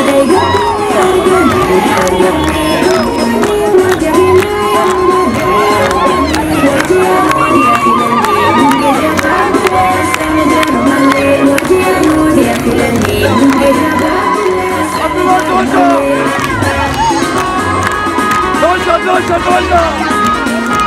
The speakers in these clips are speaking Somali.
Dolce, dolce, dolce!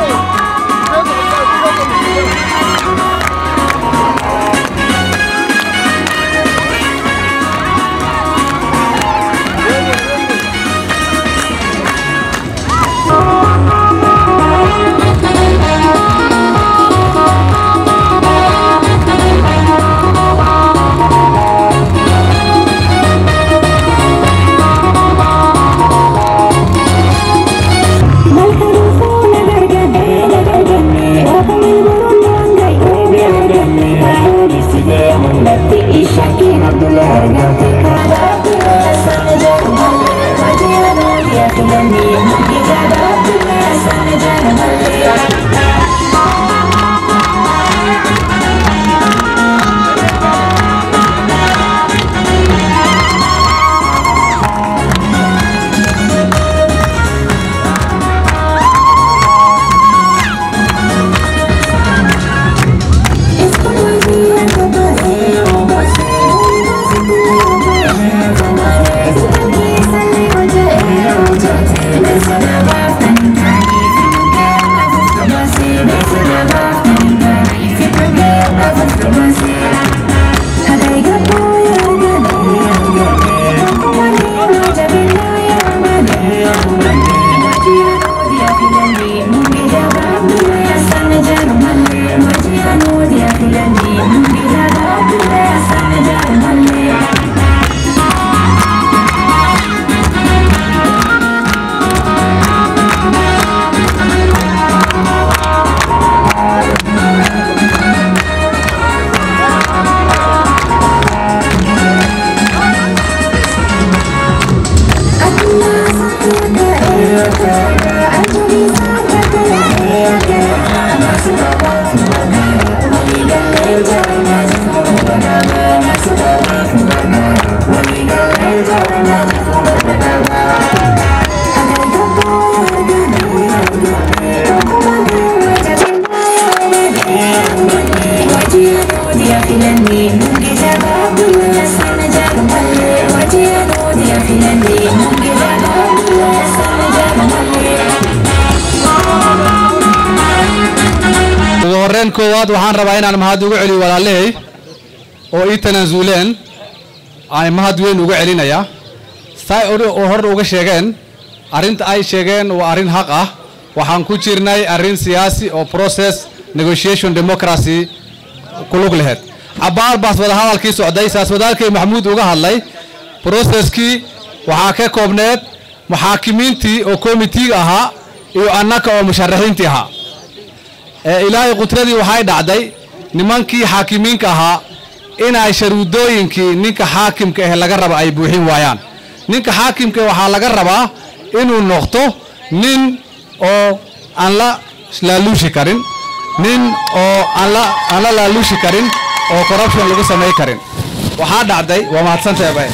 ugu horreyn koowaad waxaan rabaa inaan mahad ugu celiyo walaalahay oo ii tanaasuleen aan mahad weyn uga celinayaa say oo hor uga sheegeen arrinta ay sheegeen waa arrin xaq ah waxaan ku jirnay arrin siyaasi oo process negotiation democracy ku lug laheyd cabbaar baas wadahadalkii socday saas wadaalkay maxamuud uga hadlay processkii waxaa ka koobneed muxaakimiintii oo komitiga ahaa iyo annaka oo musharaxiintii ahaa ee ilaahay qudradii waxay dhacday nimankii xaakimiinka ahaa inay sharuudooyinkii ninka xaakimka ah laga raba ay buuxin waayaan ninka xaakimka waxaa laga rabaa inuu noqdo nin oo aan la laaluushi karin nin oo aan la aan la laaluushi karin oo corruption lagu samay karin waxaa dhacday waa mahadsantahay bay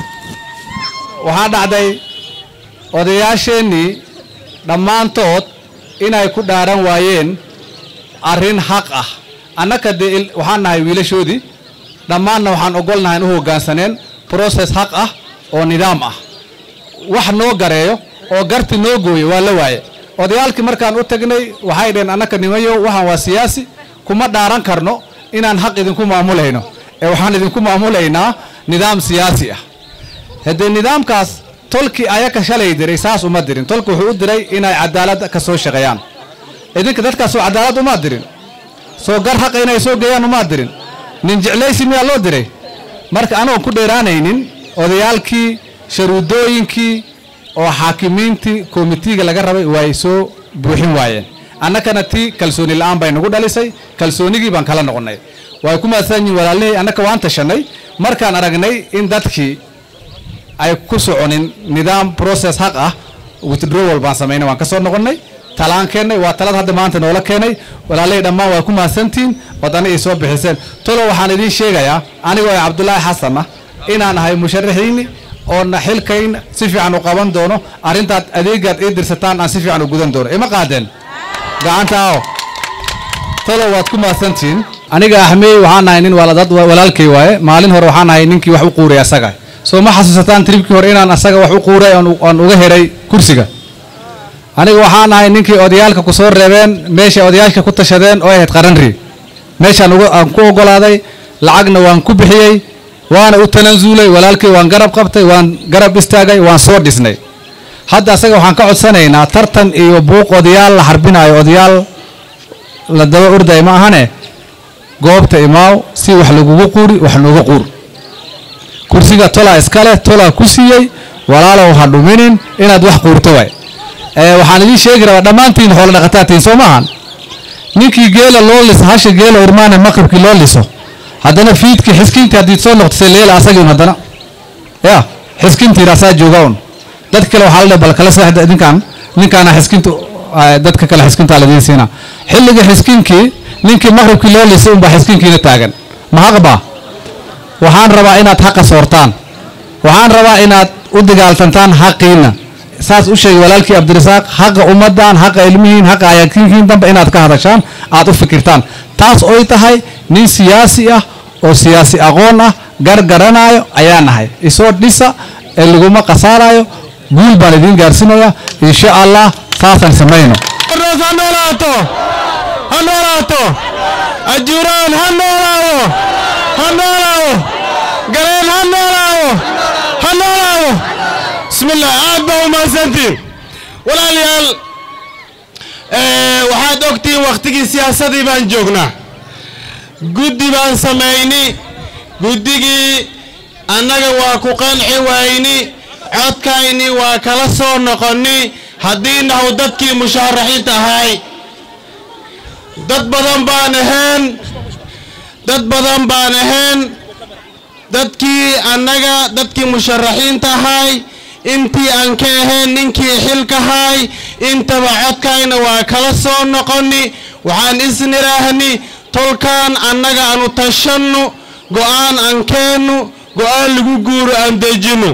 waxaa dhacday odayaasheennii dhammaantood inay ku dhaaran waayeen arrin xaq ah annaka dee il- waxaan nahay wiilashoodii dhammaanna waxaan ogolnahay in u hoggaansaneen process xaq ah oo nidaam ah wax noo gareeyo oo garti noo gooyo waa la waaye odayaalkii markaan u tagnay waxay dhaheen annaka nimayo waxaan waa siyaasi kuma dhaaran karno inaan xaq idinku maamulayno ee waxaan idinku maamulaynaa nidaam siyaasi ah haddee nidaamkaas tolkii ayaka shalay diray saas uma dirin tolku wuxuu u diray inay cadaalad ka soo shaqeeyaan idinka dadkaasoo cadaalad umaa dirin soo gar xaqa inay soo geeyaan umaa dirin nin jeclaysi miyaa loo diray marka anagoon ku dheeraanaynin odayaalkii sharuudooyinkii oo xaakimiintii komitiga laga rabay way soo buuxin waayeen annakana tii kalsooni la'aan bay nagu dhalisay kalsoonigii baan kala noqonnay way ku mahadsan yihin walaalihii annaka waan tashanay markaan aragnay in dadkii ay ku soconin nidaam process xaq ah withdrawal baan samaynay waan ka soo noqonnay talaan keennay waa talad hadda maanta noola keenay walaalahii dhammaan waa ku mahadsantihiin wadana ay soo bixiseen tolo waxaan idiin sheegayaa anigoo ah cabdulaahi xasan ah inaan ahay musharaxiini oona xilkayn si fiican u qaban doono arrintaad adeegaad ii dirsataan aan si fiican u gudan doono ima qaadeen gacanta aw talo waad ku mahadsantihiin aniga axmey waxaan ahay nin waladad walaalkay waaye maalin hore waxaan ahay ninkii wax u quuray asaga soo ma xasuusataan tribkii hore inaan asaga wax u quuray aan uga helay kursiga aniga waxaan ahay ninkii odayaalka ku soo reebeen meeshay odayaashka ku tashadeen oo ahayd qaranri meeshaan aan ku ogolaaday lacagna waan ku bixiyey waana u tanaasulay walaalkay waan garab qabtay waan garab istaagay waan soo dhisnay hadda asaga waxaan ka codsanaynaa tartan iyo buuq odayaal la xarbinayo odayaal la daba orday ma ahane goobta imaaw si wax lagugu quuri wax nooga quur kursiga tolaa iskale tolaa ku siiyey walaalow ha dhuminin inaad wax quurto waay waxaan idiin sheegi rabaa dhammaantiin xoolo dhaqataatiin soo maahan ninkii geela loo liso hasha geela urmaane maqribkii loo liso haddana fiidkii xiskintii haddii soo noqotay leela asagii un haddana ya xiskintiina asaa jooga un dad kale waxaa la dhahay bal kala seexda idinkaan ninkaana xiskinta dadka kale xiskintaa ladiin siinaa xilliga xiskinkii ninkii maqribkii loo lisay unbaa xiskinkiina taagan ma haqba waxaan rabaa inaad haqa soortaan waxaan rabaa inaad u dagaaltantaan haqiina saas u sheegay walaalkii cabdirasaaq haqa ummaddan haqa ilmihiin haqa ayaakiinkiin dambe inaad ka hadashaan aad u fikirtaan taas oy tahay nin siyaasi ah oo siyaasi aqoon ah gargaranaayo ayaa nahay isoo dhisa ee laguma khasaarayo guul baan idiin gaarsinaya insha allah saasaan samayno ha noolaato ha noolaato ajuuraan ha noolaado ha noolaado galeen ha noolaado ha noolaado bismillah aad baa u mahadsantiin walaalayaal waxaad ogtihiin wakhtigii siyaasadii baan joognaa guddi baan samayni guddigii annaga waa ku qanci wayni codkayni waa kala soo noqonni haddii nahu dadkii mushaaraxiinta ahay dad badan baan ahayn dad badan baan ahayn dadkii annaga dadkii musharaxiinta ahay intii aan ka ahayn ninkii xilkahay intaba codkayna waa kala soo noqonni waxaan isniraahni tolkaan annaga aanu tashannu go'aan aan keennu go'aan lagu guuro aan dejinno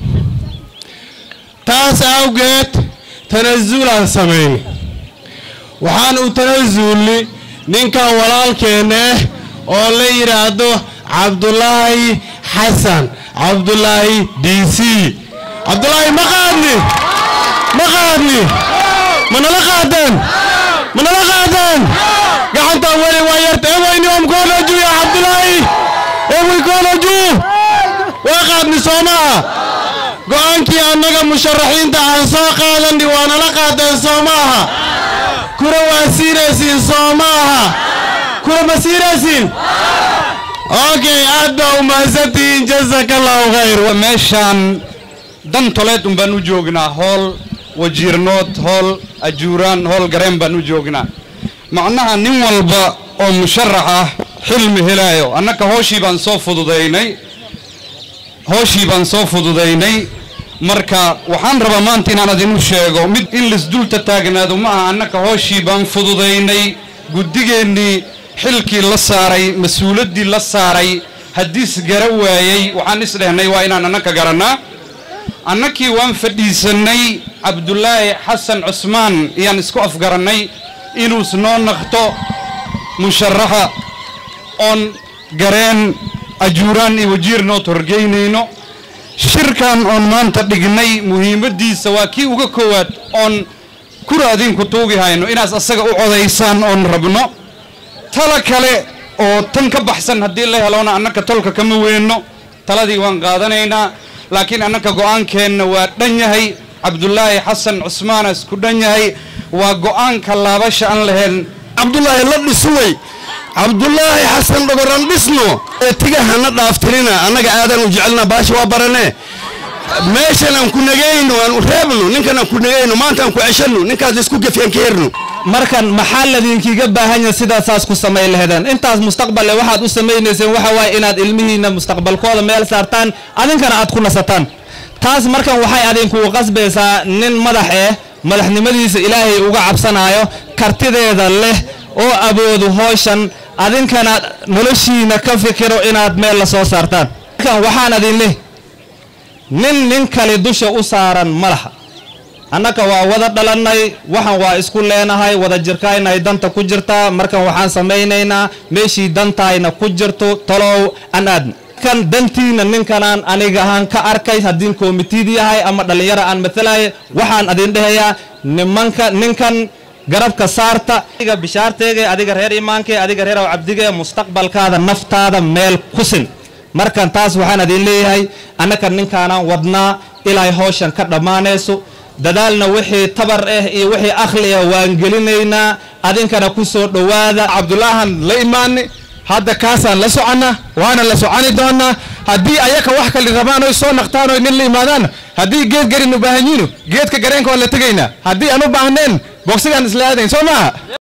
taas awgeed tanasuulaan samayni waxaan u tanasulni ninkan walaalkeenna ah oo la yidhaahdo cabdulaahi xasan cabdulaahi d c cabdulaahi ma qaadni ma qaadni ma nala qaadeen ma nala qaadeen gacantaan weli waa yarta eweyni waa mkoonaju ya cabdulaahi eweykoonaju waa qaadni soo maaha go'aankii annaga musharaxiinta aan soo qaadani waa nala qaadeen soo maaha kura waa siinaysiin soo maaha kura ma siinaysiin okay aad baa u mahadsantihiin jasaka allahu khayr meeshaan dan toleed un baan u joognaa hool wajiirnood hool ajuuraan hool gareen baan u joognaa macnaha nin walba oo musharax ah xilmi helaayo annaka hooshii baan soo fududaynay hooshii baan soo fududaynay marka waxaan rabaa maanta inaan idinu sheego mid in laisdulta taagnaado ma aha annaka hooshii baan fududaynay guddigeennii xilkii la saaray mas-uuladdii la saaray haddiis gara waayey waxaan isdhehnay waa inaan annaka garannaa annakii waan fadhiisannay cabdulaahi xasan cusmaan iyaan isku afgarannay inuus noo naqto musharaxa oon gareen ajuuraan iyo wajiir noo torgeynayno shirkan oon maanta dhignay muhiimaddiisa waa kii uga koowaad oon kura adinku tuugi hayno inaas asaga u codaysaan oon rabno tala kale oo tan ka baxsan haddii la helona annaka tolka kama weenno taladii waan qaadanaynaa laakiin annaka go'aankeenna waa dhan yahay cabdulaahi xasan cusmaana isku dhan yahay waa go'aanka laabasha aan lahayn cabdulaahi la dhisuway cabdulaahi xasan dhagoran dhisno ee tigahana dhaaftirina annaga aadaan u jecelna baasha waa barane meeshan aan ku nagayno aan u reebno ninkan aan ku nagayno maanta aan ku ceshanno ninkaas isku gefyaan ka herno markan maxaa ladinkiga baahan yahay sidaasaas ku samayn laheedeen intaas mustaqballe waxaad u samaynayseen waxa waaye inaad ilmihiinna mustaqbalkooda meel saartaan adinkana aad ku nasataan taas markan waxay adinkugu qasbaysaa nin madax eh madaxnimadiisa ilaahay uga cabsanaayo kartideeda leh oo aboodu hooshan adinkana noloshiina ka fikiro inaad meel la soo saartaan markan waxaan adin leh nin nin kale dusha u saaran ma laha annaka waa wada dhalannay waxaan waa isku leenahay wada jirkaynay danta ku jirtaa markan waxaan samaynaynaa meeshii dantayna ku jirto talow an aadna kan dantiina ninkanaan aniga ahaan ka arkay haddii komitid yahay ama dhallinyaro aan matalaya waxaan adin dhehayaa nimanka ninkan garabka saarta adiga bishaarteega adiga reer imaanke adiga reer aw cabdige mustaqbalkaada naftaada meel kusin markan taas waxaan adin leeyahay annaka ninkaanaan wadnaa ilay hawshan ka dhammaanayso dadaalna wixii tabar ah iyo wixii akhli ah waan gelinaynaa adinkana ku soo dhowaada cabdulaahan la imaani hadda kaasaan la soconna waana la soconi doonaa haddii ayaka wax kale rabaan oy soo naqtaan oy nin la imaadaan haddii geed garin u baahan yihiin geedka gareenka waan la tegaynaa haddii aan u baahneen bogsigaan isla aadayn soo maaha